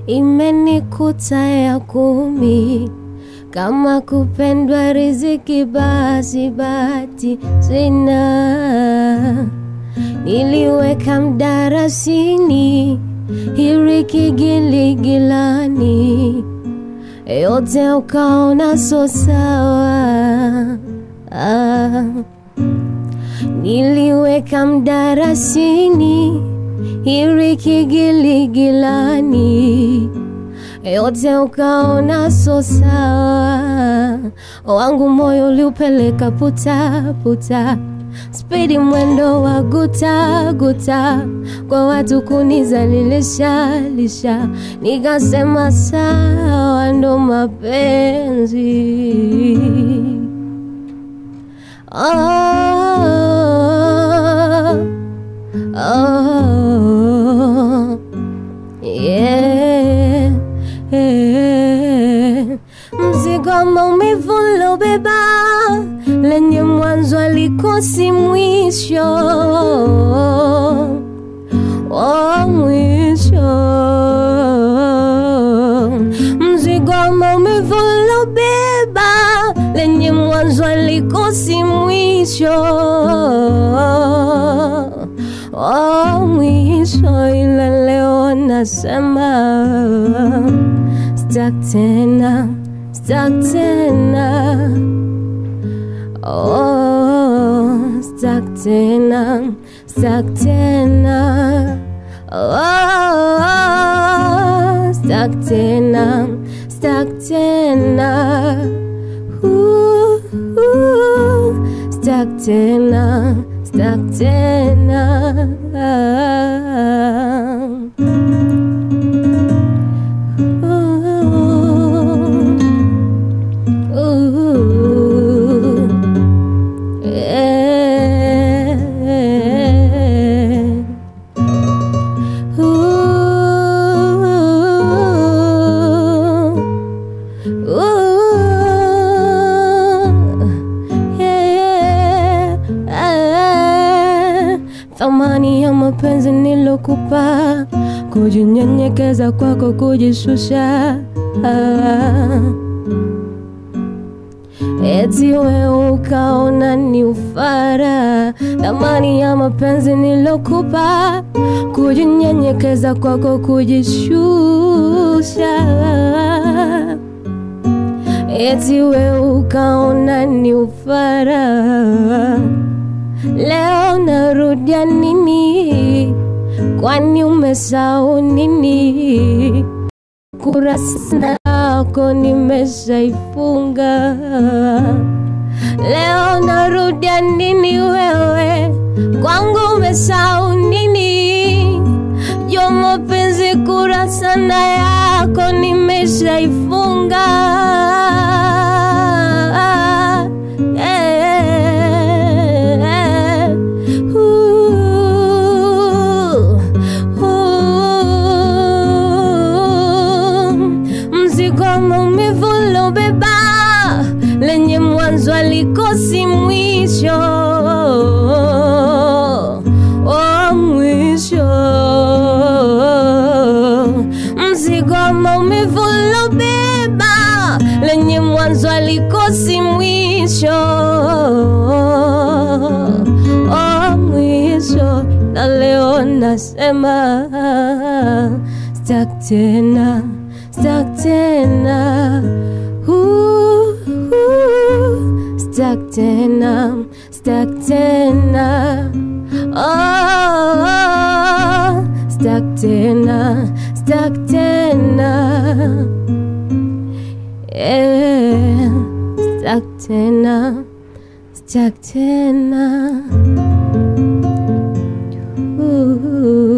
imenikuta ya kumi. Kama kupendwa riziki, basi bahati sina. Niliweka mdarasini, hiriki giligilani, yote ukaona so sawa. Ah. Niliweka mdarasini, hiriki giligilani, yote ukaona so sawa. Wangu moyo uliupeleka puta puta, spidi mwendo wa guta guta, kwa watu kunizalilisha lisha, nikasema sawa, ndo mapenzi. Oh, oh, yeah, yeah. Mzigo wa maumivu lobeba lenye mwanzo alikosi mwisho wa mwisho. Mzigo wa maumivu lobeba lenye mwanzo alikosi mwisho wa mwisho, ila leo nasema stuck tena, stuck tena, oh, stuck tena, stuck tena, oh, stuck tena, stuck tena, ooh, ooh, stuck tena, stuck tena. Ooh, yeah. Ooh, ooh, yeah, yeah. Thamani ya mapenzi nilokupa, kujinyenyekeza kwako, kujishusha ah. Eti wewe ukaona ni ufara, thamani ya mapenzi nilokupa, kujinyenyekeza kwako, kujishusha. Eti wewe ukaona ni ufara, leo narudia nini? Kwani umesahau nini? kurasa yako nimeshaifunga. Leo narudia nini wewe? Kwangu umesahau nini? Jo mapenzi kurasa na yako nimeshaifunga. Yeah. Ooh, ooh. Mzigo wa maumivu lobeba lenye mwanzo alikosi mwisho oh, mwisho mzigo wa maumivu lobeba lenye mwanzo alikosi mwisho oh, mwisho na leo nasema stuck tena stuck tena Ooh, ooh, stuck tena stuck tena oh, stuck tena stuck tena yeah, stuck tena stuck tena Ooh.